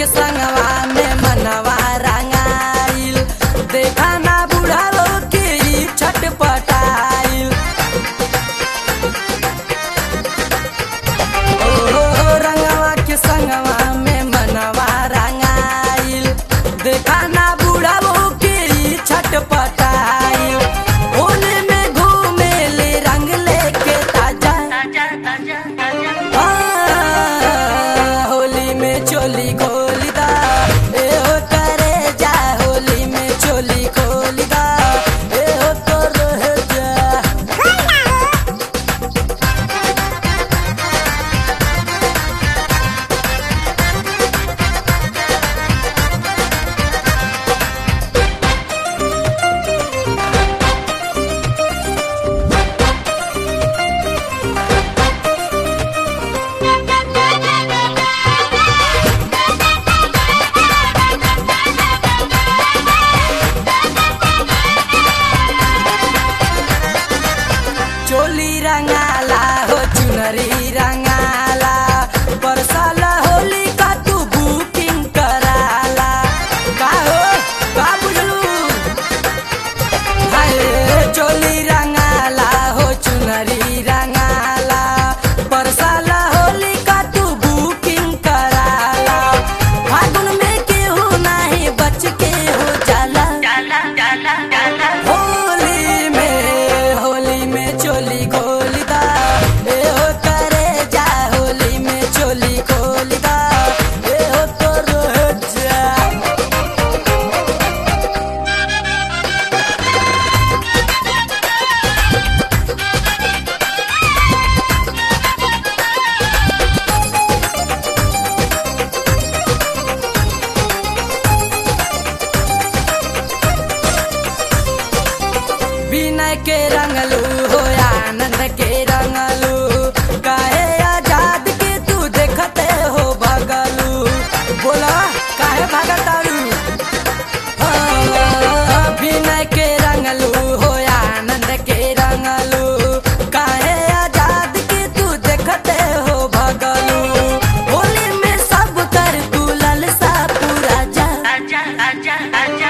के संगवा में मनवा रंगाइल देखा ना बुढ़ालो के ई छटपटाइल ओ रंगवा के संगवा में मनवा रंगाइल देखा ना बुढ़ालो के ई छटपटाइल होली में घूमे ले रंग लेके ताजा आ, होली में चोली खोली दा ए हो करे जा होली में चोली खोली दा ए हो तो रह जा चोली रंगाला हो चुनरी रंगाला परसाला होली का तू बुकिंग कराला का हो का बुझलू हाय चोली रंगाला हो चुनरी रंगाला परसाला होली का तू बुकिंग कराला फागुन में केहू नाही बच के हो जाला होली में होली में चोली खोली दा ए हो करे जा होली में चोली खोली दा ए हो तो रह जा विनय के रंगलू हो आनंद के रंगलू काहे आजाद के तू देखते हो भगलू बोला काहे भगतारू हाँ, विनय के रंगलू हो आनंद के रंगलू काहे आजाद के तू देखते हो भगलू होली में सब कर तू ललसा पूरा जा